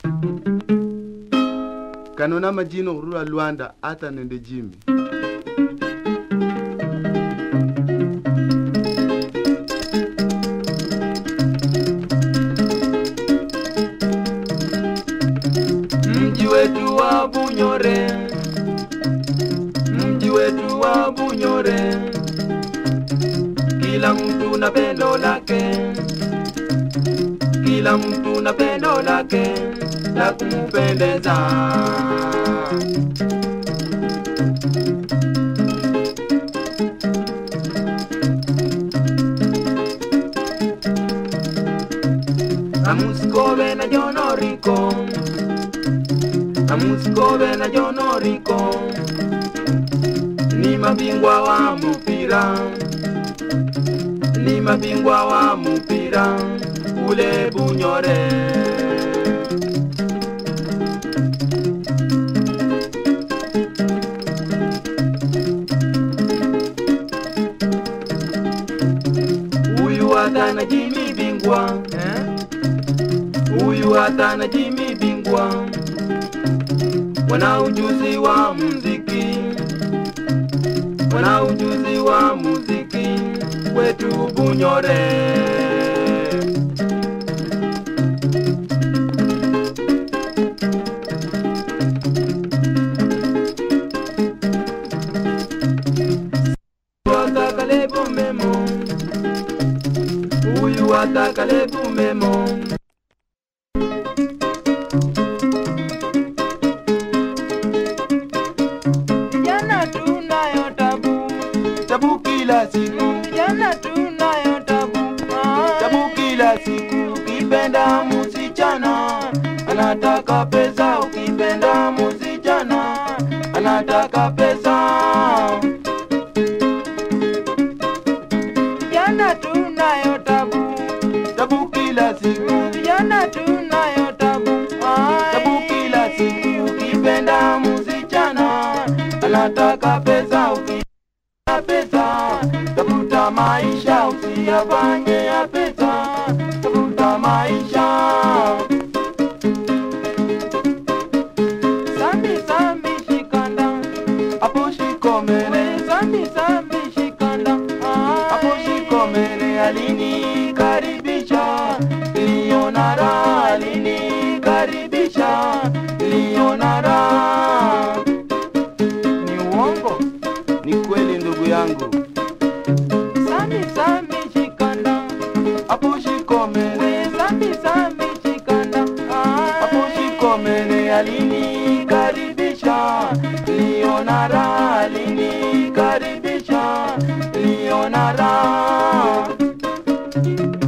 kanona majino hurura lwanda ata nende jimi mji wetu wa Bunyore, mji wetu wa Bunyore, kila mtu na pendo lake, kila mtu na pendo lake la kumpendeza. Amusikove na jonoriko Amusikove na jonoriko ni mabingwa wa mpira, ni mabingwa wa mpira ule Bunyore. Huyu hata na Jimmy bingwa eh? Huyu hata na Jimmy bingwa wana ujuzi wa muziki, wana ujuzi wa muziki wetu Bunyore. Watakalebu memo, huyu watakalebu memo. Vijana tunayo tabu, tabu kila siku. Vijana tunayo tabu, tabu kila siku. Ukipenda msichana anataka pesa, ukipenda msichana anataka pesa. Vijana tunayo tabu, tabu kila siku. Vijana tunayo tabu, tabu kila siku. Ukipenda msichana anataka pesa, ukipenda pesa tafuta maisha, usiyafanye ya pesa, tafuta maisha. Sambi sambi shikanda, hapo shikomene. Sambi sambi shikanda, hapo shikomene. Alinikaribisha, niliona raha, alinikaribisha, niliona raha. Ni uongo? ni kweli ndugu yangu Sami sami shikanda, hapo shikomene. Sami sami shikanda, hapo shikomene. Alinikaribisha, niliona raha, alinikaribisha, niliona raha.